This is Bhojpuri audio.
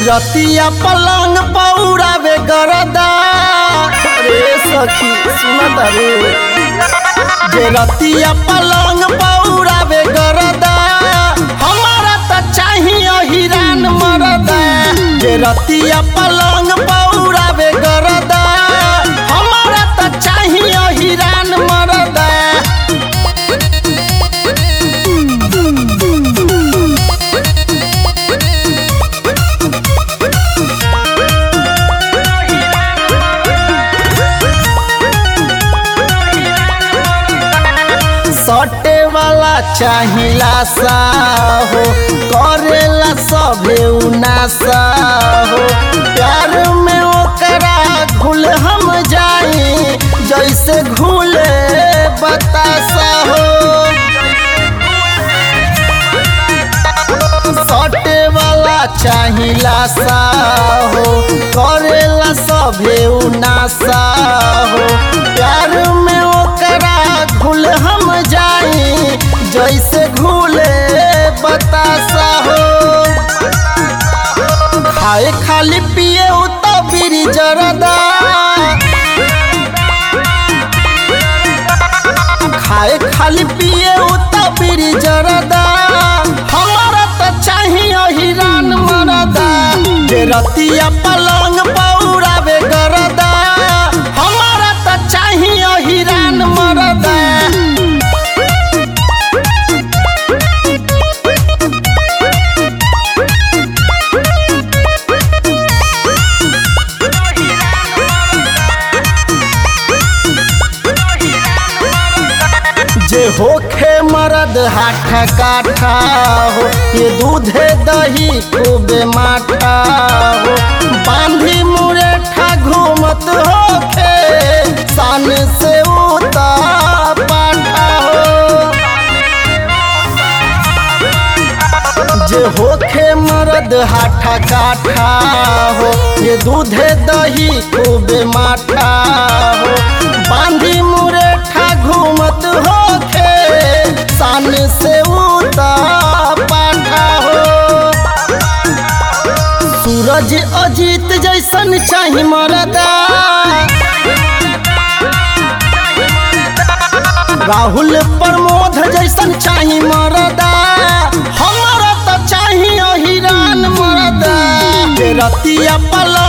रतिया पलंग पौरावे गरदा रे सखी सुनत रे जे रतिया पलंग पौरावे गरदा हमारा त चाहिए हिरान मरदा जे रतिया पलंग पौरावे गरदा हमारा त चाहिए हिरान मरदा सटे वाला चाहिला सा हो करेला सभे उनासा हो प्यार में ओकरा घुल हम जाई जैसे घुले बतासा हो सटे वाला चाहिला सा हो करेला सभे उनासा हो प्यार में ओकरा घुल हम जाई जैसे घुले बतासा हो खाए खाली पिए उ तो बीरी जरदा खाए खाली पिए उ तो बीरी जरदा हमारा तो चाहिए हिरान मरदा जे रतिया पलंग पौरावे गरदा हमारा तो चाहिए हिरान मरदा जे होखे मरद हाथा काठा हो ये दूधे दही खूबे माठा हो बांधी मुरेठा घूमत होखे सान से उता पाठा हो जे होखे मरद हाथा काठा हो ये दूधे दही खूबे माठा हो बांधी मुरेठा घूमत होखे सान से उता पाठा हो सूरज अजीत जैसन चाही मरदा राहुल प्रमोद जैसन चाही मरदा हमारा तो चाहिए हिरान मरदा जे रतिया पल